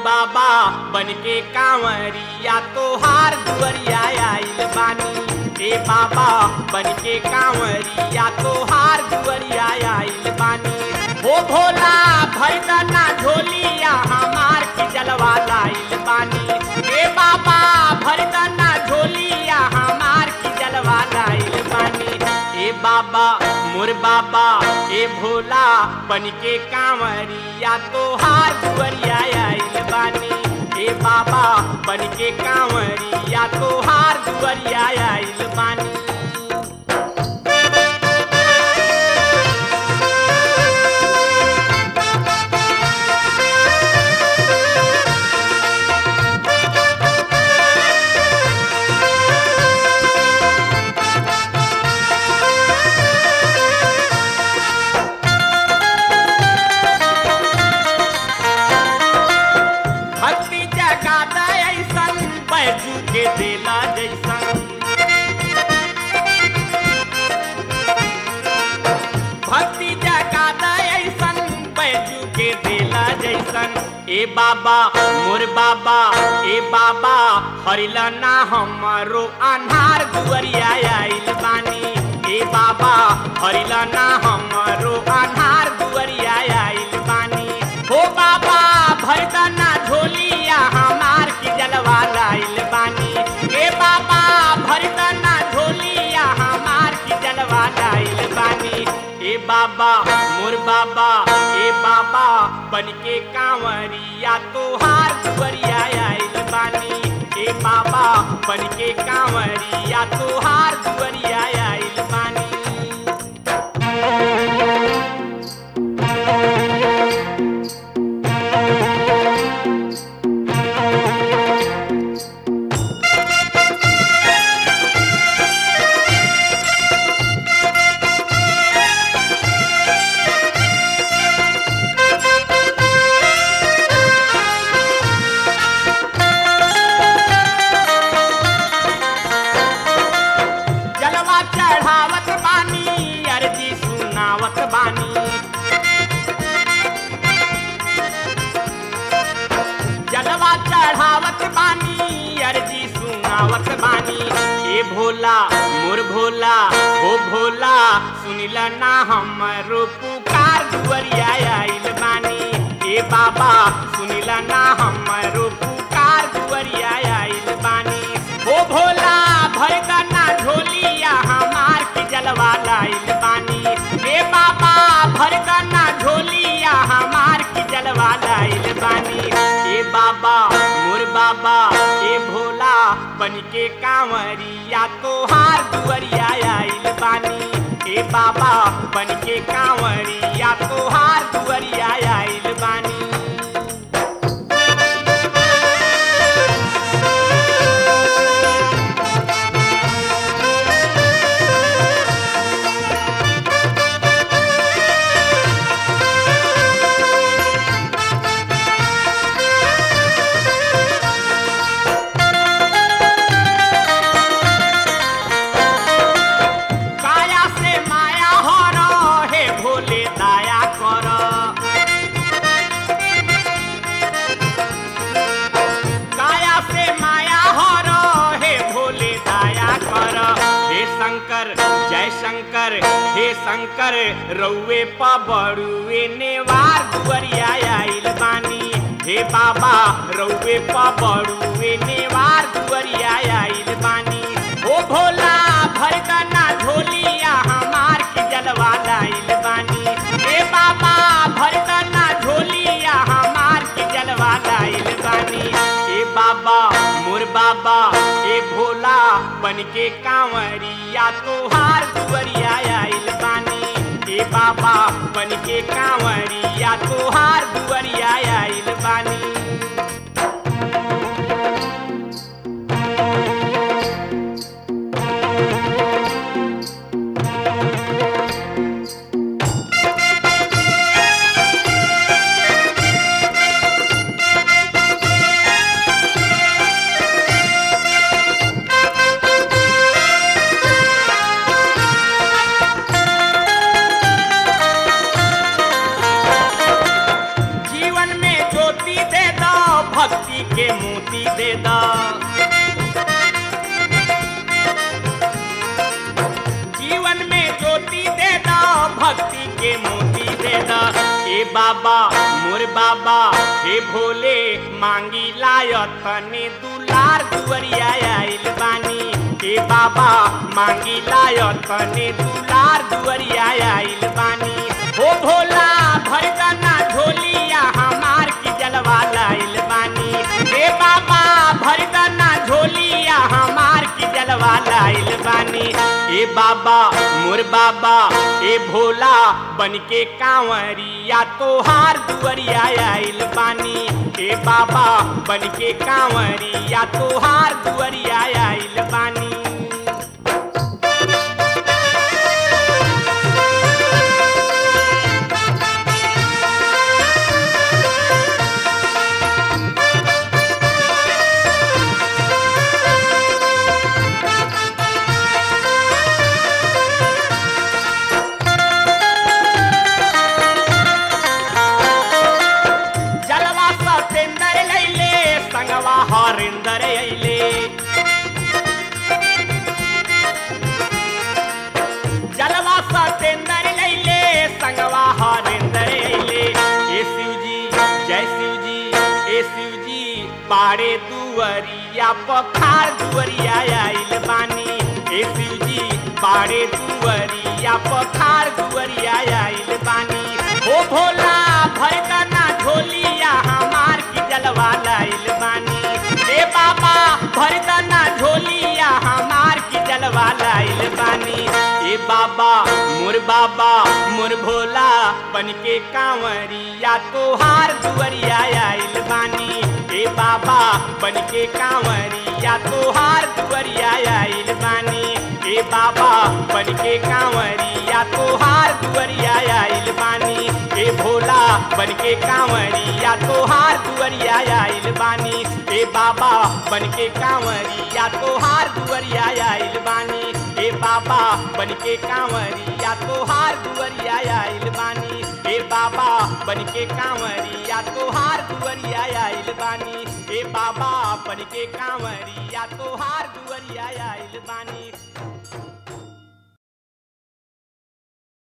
बाबा बन के कांवरिया तोहार दुवरिया आइल बानी ए बाबा बन के कांवरिया तोहार दुवरिया आइल बानी हो भोला भैदना झोलिया हमार की जलवा लाइल बानी ए बाबा भरदना झोलिया हमार की जलवा लाइल बानी ए बाबा मोर बाबा ए भोला बन के कांवरिया तोहार दुवरिया आइल बानी ए बाबा बन के कांवरिया तोहार दुवरिया आइल बानी भक्ति जगा ऐसन बैजू के देला जैसन भक्ति जगा ऐसन बैजू के देला जैसन ए बाबा मोर बाबा ए बाबा हरिला ना हमारो अन्हार दुवरिया आइल बानी ए बाबा हरिला ना हमारो अन्हार दुवरिया आइल बानी हो बाबा भरदना झोलिया हमार की जलवा लाइल बानी ए बाबा भरदना झोलिया हमार की जलवा लाइल बानी ए बाबा मोर बाबा ए बाबा बन के कांवरिया तोहार दुवरिया आइल बानी ए बाबा बन के कांवरिया तोहार दुवरिया आइल बानी जलवा चढ़ावत बानी अर्जी सुनावत बानी जलवा चढ़ावत बानी अर्जी सुनावत बानी ए भोला मोर भोला ओ भोला सुनिला ना हमरो पुकार दुवरिया आइल बानी ए बाबा सुनिला ना हमरो पुकार दुवरिया आइल बानी ओ भोला भरदना झोलिया हमार की जलवा लाइल बानी ए बाबा भरदना झोलिया हमार की जलवा लाइल बानी ए बाबा मोर बाबा ए भोला बन के कांवरिया तोहार दुवरिया आइल बानी ए बाबा बन के कांवरिया तोहार दुवरिया आइल बानी काया से माया हर हे भोले दया कर काया से माया हर हे भोले दया कर हे शंकर जय शंकर हे शंकर रउए पबड़ुए नेवार दुवरिया आइल बानी हे बाबा रउए पबड़ुए नेवार दुवरिया आइल बानी ओ भोला भरदना झोलिया हमार की जलवा लाइल बानी ए बाबा भरदना झोलिया हमार की जलवा लाइल बानी ए बाबा मोर बाबा ए भोला बन के कांवरिया तोहार दुवरिया आइल बानी ए बाबा बन के कांवरिया तोहार दुवरिया आइल बानी जीवन में ज्योति दे भक्ति के मोती दे दा जीवन में ज्योति दे दा भक्ति के मोती दे दा ए बाबा मोर बाबा हे भोले मांगी लायत ने दुलार दुवरिया आइल बानी ए बाबा मांगी लायत ने दुलार दुवरिया आइल बानी हो भोला भर दना झोलिया हमार की जलवा लाइल बानी ए बाबा भर दना झोलिया हमार की जलवा लाइल बानी ए बाबा मोर बाबा ए भोला बन के कांवरिया तोहार दुवरिया आइल बानी ए बाबा बन के कांवरिया तोहार दुवरिया आइल बानी जलवा सतेंदर लैले संगवा हरिंदर अइले जलवा सतेंदर लैले संगवा हरिंदर अइले ए शिवजी जय शिवजी ए शिवजी पाड़े दुवरिया पखार दुवरिया आइल बानी ए शिवजी पाड़े दुवरिया पखार दुवरिया आइल बानी ओ भोला भर दना झोलिया हमार की जलवा लाइल बानी ए बाबा भर दना झोलिया हमार की जलवा लाइल बानी ए बाबा मोर बाबा मोर भोला बन के कांवरिया तोहार दुवरिया आइल बानी ए बाबा बन के कांवरिया तोहार दुवरिया आइल बानी ए बाबा बन के कांवरिया तोहार दुवरिया आइल बानी ए भोला बन के कांवरिया तोहार दुवरिया आइल बानी ए बाबा बन के कांवरिया तोहार दुवरिया आइल बानी ए बाबा बन के कांवरिया तोहार दुवरिया आइल बानी ए बाबा बन के कांवरिया तोहार दुवरिया आइल बानी ए बाबा बन के कांवरिया तोहार दुवरिया आइल बानी